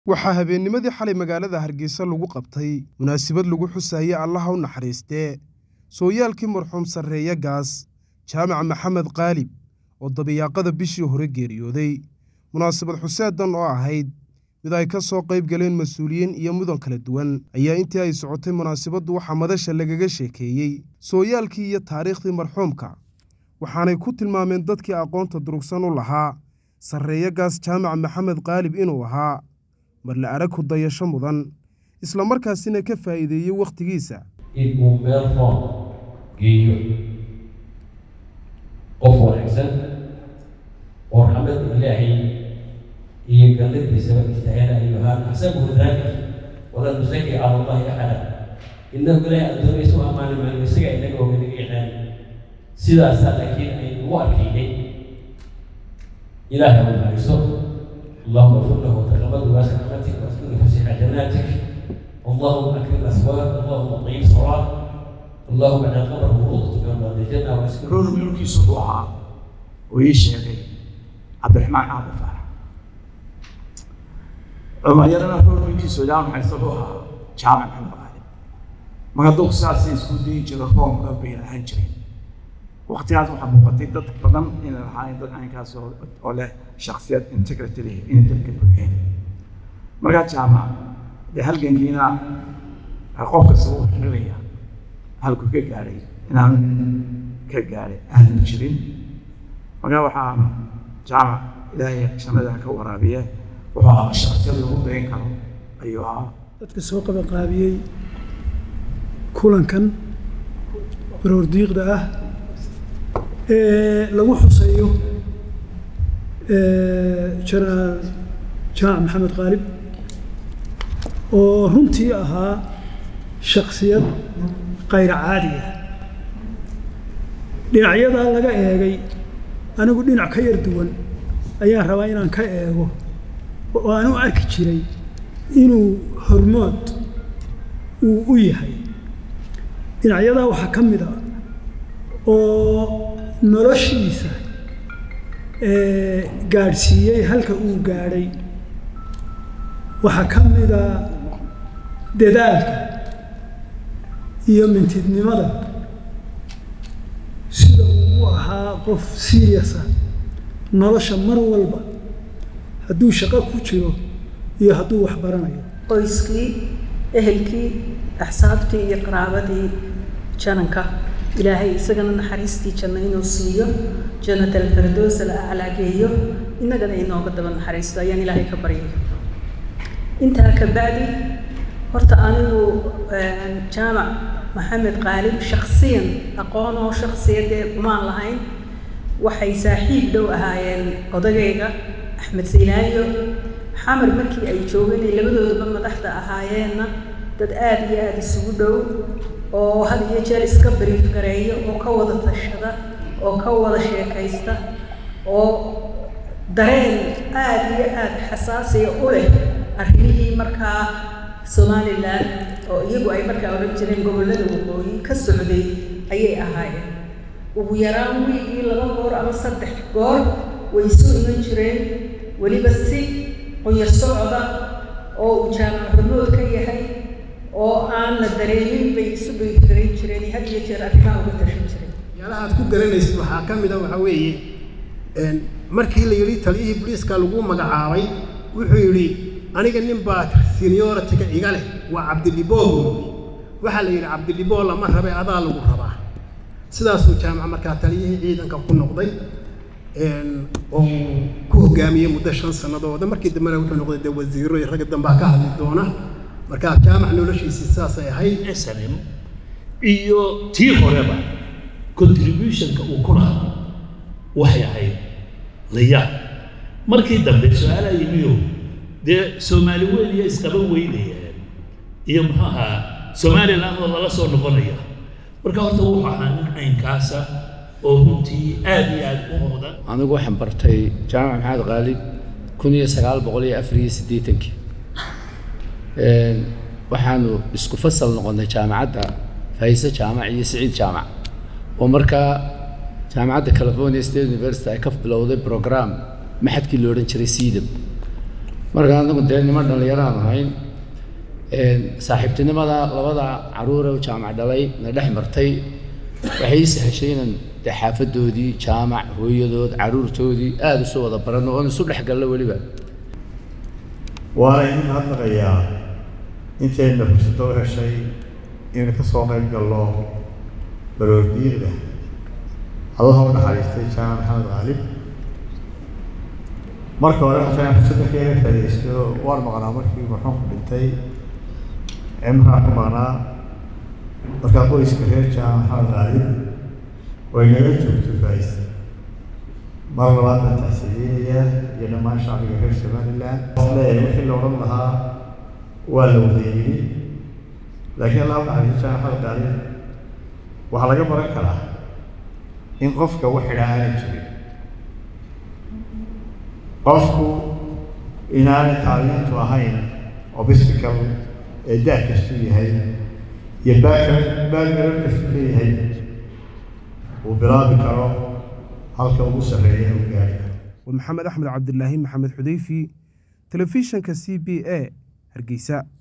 waxaa habeennimadii xalay magaalada hargeysa lagu qabtay munaasabad lagu xusayay allaha u naxariistee sooyaalkii marxuum sarreeye gaas jaamac maxamed qaalib oo dabiyaaqada bishii hore geeriyooday munaasabad xuseedan oo ahayd mid ay ka soo qayb galeen mas-uuliyiin iyo mudan kala duwan ayaa intii ay socotay munaasabaddu waxaa madasha lagaga sheekeeyey sooyaalkii iyo taariikhdii marxuumka waxaanay ku tilmaameen dadkii aqoonta durugsan u lahaa sarreeye gaas jaamac maxamed qaalib inuu ahaa mar la arag ku dayasho mudan isla markaasina ka faa'iideeyey wakhtigiisa in uu meel roon geeyo qof wanaagsan oo raxmadda ilaahay iyo galladiisaba istaahila ayuhaan asagu daalik wala nusaki cala allahi axada innahu ilaahay addoonaysa u ammaani maayo isaga inaga oga naga yaqaan sidaasaa laakiin aynu u arkaynay ilaahay u naxariiso اللهم اغفر له وتقبل واسع رحمتك واسكنه فسيح جناتك اللهم اكرم اثواب اللهم طيب صلاه اللهم اجعل قبره روضه من رياض الجنه واسكنه run wiilkiisu wuxuu ahaa oo ii sheegay cabdiraxmaan caabdi faarax cumayarana run wiilkiisu ilaa maxayse wuxuu ahaa jaamac maxamed qaali magaduuq sidaasay isku dayi jiro roomka bay lahaan jireen waqtigaas waxaa muuqatay dad badan inay lahaayeen dad caynkaas oo oo leh shaksiyad integrity leh inay dalka buuxeen markaa jaamac dee halgankiina qof kasta wuu xirinayaa halkuu ka gaadhay inaanu ka gaadhay aanu jirin markaa waxaa jaamac ilaahay jannada ka waraabiye wuxuu ahaa shaksiyad lagu dayn karo ayuu ahaa dadka soo qabanqaabiyey kulankan baroordiiqda ah ee lagu xuseeyo jenaraal jaamac maxamed qaalib oo runtii ahaa shaksiyad kayra caadi ah dhinacyadaa laga eegay anigu dhinac ka yar duwan ayaan rabaa inaan ka eego oo aan u arki jiray inuu hormood uu u yahay dhinacyadaa waxaa ka mid a oo noloshiisa gaadhsiiyey halka uu gaadhay waxaa ka mida dadaalka iyo mintidnimada sida uu u ahaa qof seriasa nolosha mar walba hadduu shaqo ku jiro iyo hadduu wax baranayo qoyskii ehelkii axsaabtii iyo qaraabadii jananka ilaahay isagana naxariistii janno inuu siiyo jannat alfardoos la aclaageeyo innagana inooga daba naxariisto ayaan ilaahay ka baryay intaa ka bacdi horta anigu jaamac maxamed qaalib shaksiyan aqoon oo shaksiyadee umaan lahayn waxay saaxiib dhow ahaayeen odagayga axmed saylaayo xamar markii ay joogeen ay labadoodaba madaxda ahaayeenna dad aada iyo aada isugu dhow oo had iyo jeer iska bariif gareeyo oo ka wada tashada oo ka wada sheekaysta oo dareen aada iyo aada xasaasiya u leh arrimihii markaa somalilan oo iyagu ay markaa odhan jireen gobollada waqooyi ka socday ayay ahaayeen ugu yaraan wiigii laba goor ama saddex goor way isu iman jireen weliba si qunyar socda oo uu jaamac hormood ka yahay oo aan la dareemin bay isu beygarayn jireen had iyo jeer arrimaha uga tashan jireen yaalaha aad ku garanaysid waxaa ka mid a waxaa weeye markii la yidhi taliyihii boliiska lagu magacaabay wuxuu yidhi aniga nin baa senioritiga iga leh waa cabdidhiboo waxaa la yidhi cabdidhiboo lama rabe adaa lagu rabaa sidaasuu jaamac markaa taliyihii ciidanka ku noqday oo ku hogaamiyey muddo shan sannadooda markii dambena wuxuu noqday dee wasiiro iyo ragga dambaa ka hadli doona markaa jaamac noloshiisii saasay ahayd snm iyo tii horeba contributionka uu ku lahaa waxay ahayd layaab markii dambe su-aalaa yimiyo dee soomaali weyn iyo isqaban weynayeen iyo muxuu ahaa somaliland oo lala soo noqonaya marka horta wuxuu ahaa nin caynkaasa oo runtii aad iyo aad u mudan anigu waxaan bartay jaamac maxamed qaalib kun iyo sagaal boqol iyo afar iyo siddeetankii waxaanu isku fasal noqonnay jaamacadda fayse jaamac iyo siciid jaamac oo markaa jaamacadda california state university ay ka bilowday program maxadkii la odhan jiray siidab marka anagu dee niman dhallinyaraan ahayn saaxiibtinimada labada caruure oo jaamac dhalay na dhex martay waxay ii sahashay inaan dee xaafadoodii jaamac hooyadood caruurtoodii aada isu wada baranno oon isu dhex gallo weliba waana idin hadlaqayaa intayna fursado u heshay inaynu ka soo qayb gallo baroordiiqda allaha u naxariistay jaamac maxamed qaalib marka hore waxaan fursadda ka iga faaidaysto waan maqnaa markii marxuumku dhintay cimraan ku maqnaa markaa qoyska reer jaamac maxamed qaalib way naga joogto faais mar labaad baan taxsiilinayaa iyo dhammaan shacbiga reer somaliland leeyahay wixii la odhan lahaa waa la wada yidhi laakiin allah u naxariisto jaamac maxamed qaalib waxaa laga baran karaa in qofka wax idhaa aanay jirin qofku inaanay tacliintu ahayn obstacle ee daa kastuu yahay iyo baagarar kastuu leeyahay uu bilaabi karo halka ugu sarreeya uu gaari karo waa maxamed axmed cabdilaahi maxamed xudeyfi telefishanka c b a hargeysa